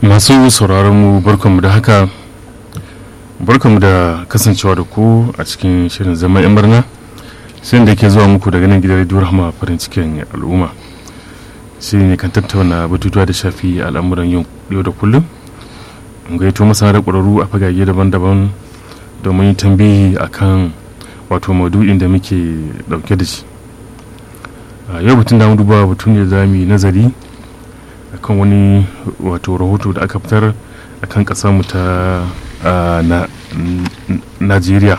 masu sauraron mu barkanmu da haka barkanmu da kasancewa da ku a cikin shirin zama yan barna sai da ke zuwa muku daga nan gidan radio rahama farin cikin al'umma shi ne kan tattauna batutuwa da shafi al'amuran yau da kullum in gaito masana da ƙwararru a fagage daban-daban domin tambayi akan wato maudu'in da muke dauke da shi yau batun da duba batun ne za mu yi nazari akan wani wato rahoto da aka fitar akan mu ta najeriya